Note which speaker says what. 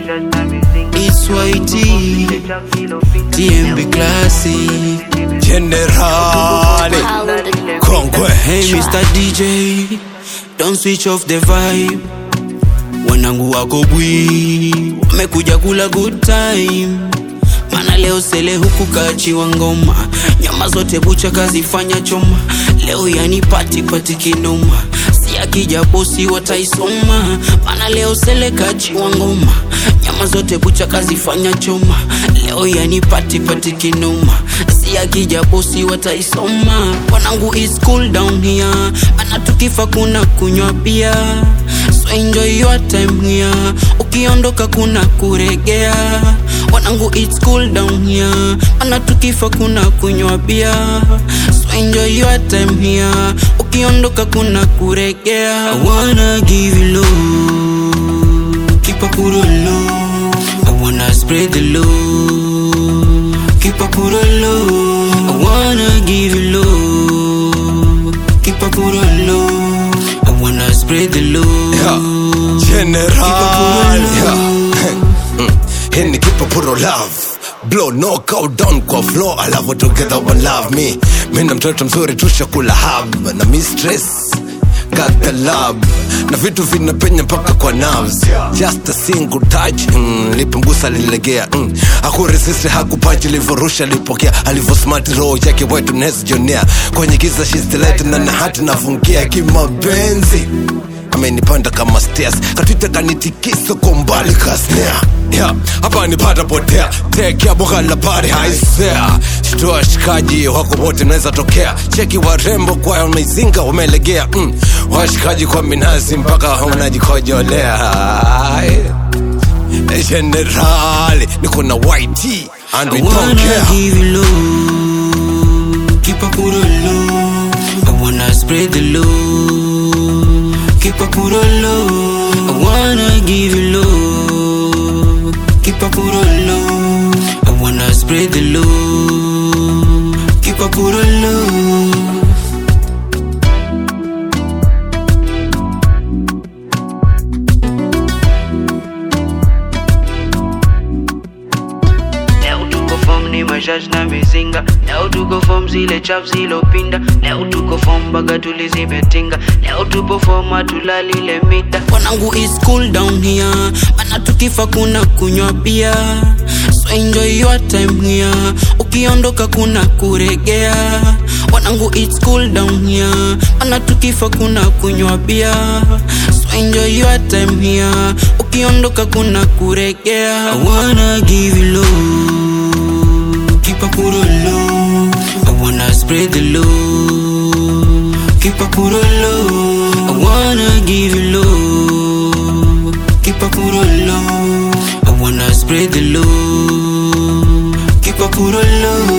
Speaker 1: It's YT, TMB Classic.
Speaker 2: Generali Kongwe
Speaker 1: Hey Mr. DJ, don't switch off the vibe. Wanangu wako bwi, wamekuja kula good time. Mana leo sele huku kachiwa ngoma, nyama zote bucha kazifanya choma. Leo yani pati pati kinoma, si akija bosi wataisoma. Mana leo sele kachiwa ngoma, nyama zote bucha kazifanya choma. Leo yani pati pati kinoma, si akija bosi wataisoma. Wanangu is cool down here, mana tukifa kuna kunywa bia So enjoy your time here Ukiondoka kuna kuregea Wanangu it's cool down here Mana tukifa kuna kunywa bia So enjoy your time here Ukiondoka kuna kuregea I wanna give you love Keep a puro low I wanna spread the love Keep a puro low I wanna give you love Keep a puro low I wanna spread the love
Speaker 2: Generali Hii ni kipa puro love blow knockout down kwa floor alafu together one love me mina mtoto mzuri tushakula hub na mistress got the love na vitu vinapenya mpaka kwa nerves just a single touch mm, lipomgusa lilegea mm. akuresist hakupachi livorusha lipokea alivo smart roho yake wetu nesjonea kwenye giza she's the light na na hati nafungia kimapenzi amenipanda kama stairs katwita kanitikisa kwa mbali kasnea Yeah, hapa nipata potea tekea boga la pari haisea shtua shikaji wako wote naweza tokea cheki warembo kwa mizinga wamelegea mm. washikaji kwa minazi mpaka unajikojolea generali niko na yt and we
Speaker 1: I
Speaker 2: don't
Speaker 1: wanna
Speaker 2: care
Speaker 1: give you love, keep a puro low. I wanna spread the love, keep a puro low. I wanna give you love, keep a puro low. I wanna spread the love, keep a puro low. Leo tuko form ni mashash na mizinga Leo tuko form zile chap zilopinda Leo tuko form baga tulizimetinga Leo tupo form hatulalile mita Wanangu is cool down here Mana tukifa kuna kunywa bia So enjoy your time here Ukiondoka kuna kuregea Wanangu it's cool down here Mana tukifa kuna kunywa bia So enjoy your time here Ukiondoka kuna kuregea I wanna give you love Keep a puro low I wanna spread the love Keep a puro low I wanna give you love Keep a puro low I wanna spread the love Keep a puro low